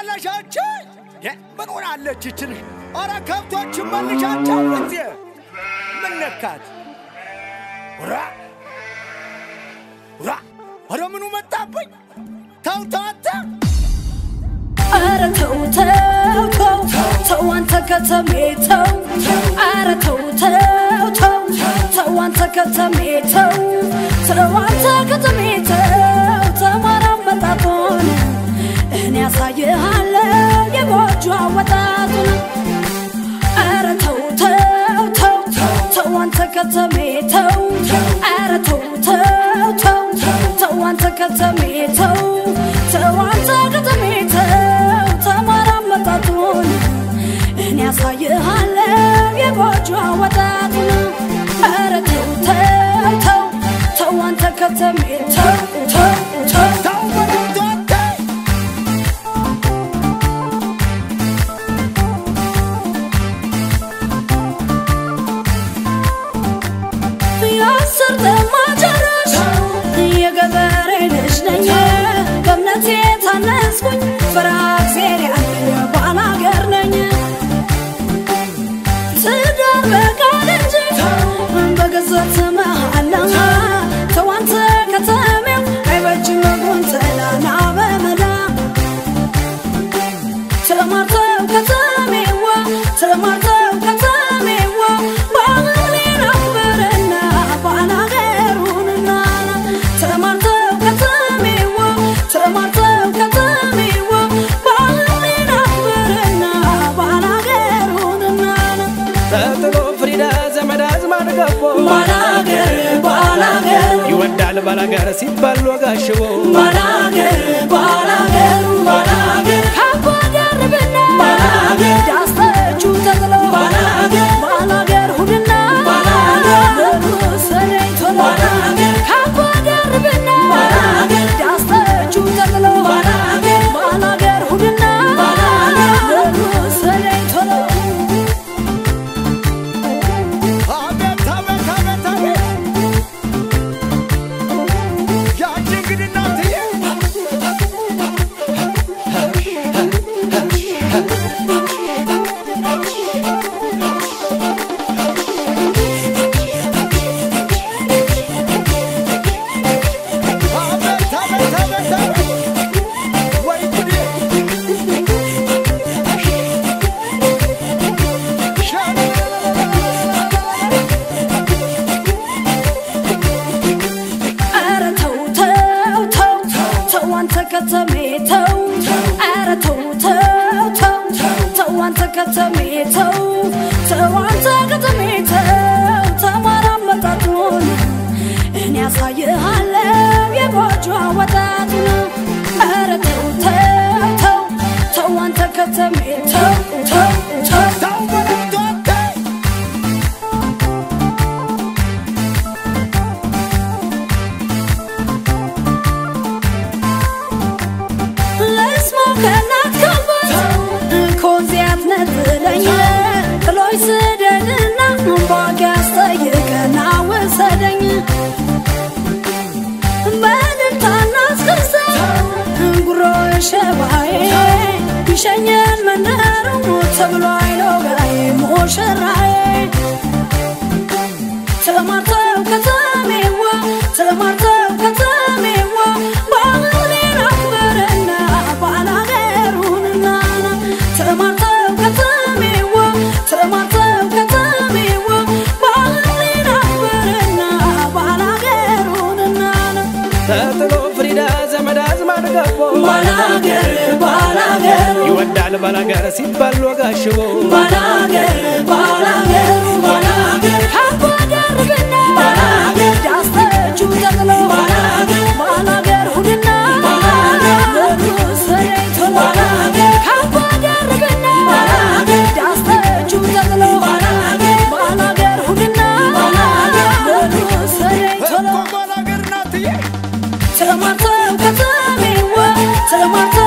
መለሻቸው ምን ሆናለች ይችን? ኧረ ከብቶችን መልሻቸው እንዴ! ምን ነካት? ራ ራ ኧረ ምኑ መጣብኝ? ተው ተው አንተ ኧረ ተው ተው ተው ተው አንተ ከተሜ ተው ኧረ ተው ተው ተው ተው አንተ ከተሜ ተው ተው አንተ ከተሜ ተው ተማራ አመጣጡን እኔ ያሳይሃለሁ የጎጆ አወጣጡን ኧረ ተው ተው ተው ተው አንተ ከተሜ ተው ኧረ ተው ተው ተው ተው አንተ ከተሜ ተው ተው አንተ ከተሜ ተው ተማራ አመጣጡን እኔ ያሳይሃለሁ የጎጆ አወጣጡን ኧረ ተው ተው ተው ተው አንተ ከተሜ ተው ተው ተው ተው በለው ተው አንተ የአስር ተማጨረሽ የገበሬ ልጅ ነኝ በእምነቴ ታነጽኩኝ ፍርሃ እግዚአብሔር ያለኝ ባላገር ነኝ ትዳር በቃል እንጂ በገዘት መሃላ ተዋንተ ከተሜው አይበጅም ጉንተላና በመላ ተማርተው ከተሜዋ ተማርተው ከተሜዋ ባህሌን አክብርና ባላገሩንና ተማርተው ከተሜዋ ተማርተው ከተሜዋ ባህሌን አክብርና ባላገሩንና ተጥሎ ፍሪዳ ዘመድ አዝማድ ገቦ ባላገር ባላገር ይወዳል ባላገር ሲባል ወጋሽቦ ባላገር ባላገር ባላገር ካባ ደርብና ባላገር ዳስተቹ ተጥሎ ባላገር ባላገር ሁድና ባላገር ንጉሰለኝ ቶሎ ባላገር ካባ ደርብና ባላገር ዳስተቹ ተጥሎ ባላገር ባላገር ሁድና ባላገር ንጉሰለኝ ቶሎ አቤት አቤት አቤት አቤት ያቺ እንግዲህ እናትዬ አቤት አቤት አቤት አቤት ወይ ጉዴ ኧረ ተው ተው ተው ተው አንተ ከተሜ ተው ኧረ ተው ተው ተው ተው አንተ ከተሜ ተው ተው አንተ ከተሜ ተው ተማራ አመጣጡን እኔ ያሳይሃለሁ የጎጆ አወጣጡን ኧረ ተው ተው ተው ተው አንተ ከተሜ ተው ተው ተው ተው በለው ተው አንተ ለስማው ከእናት ከአባት ከወንዚያት ነጥለኝ ጥሎኝ ስደድና ባግ ያስጠይቀና ወሰደኝ በእልልታና እስክስታ ጉሮ ሸባዬ ይሸኘን መንደሩ ተብሎ አይሎጋዬ ሙሽራዬ ተማርተው ከተሜዋ ተማርተው ከተሜዋ ባህሌን አክብርና ባላገሩንና ተማርተው ከተሜዋ ተማርተው ከተሜዋ ባህሌን አክብርና ባላገሩንና ተጥሎ ፍሪዳ ዘመድ አዝማድ ገቦ ባላገር ባላገር ይወዳል ባላገር ሲባል ወጋሽቦ ባላገር ባላገር ባላገር ካባ ደርብና ባላገር ዳስተቹ ተጥሎ ባላገር ባላገር ሁድና ባላገር ንጉሰለኝ ቶሎ ባላገር ካባ ደርብና ባላገር ዳስተቹ ተጥሎ ባላገር ባላገር ሁድና ባላገር ንጉሰለኝ ቶሎ እኮ ባላገር እናትዬ ተማርተው ከተሜዋ ተማርተው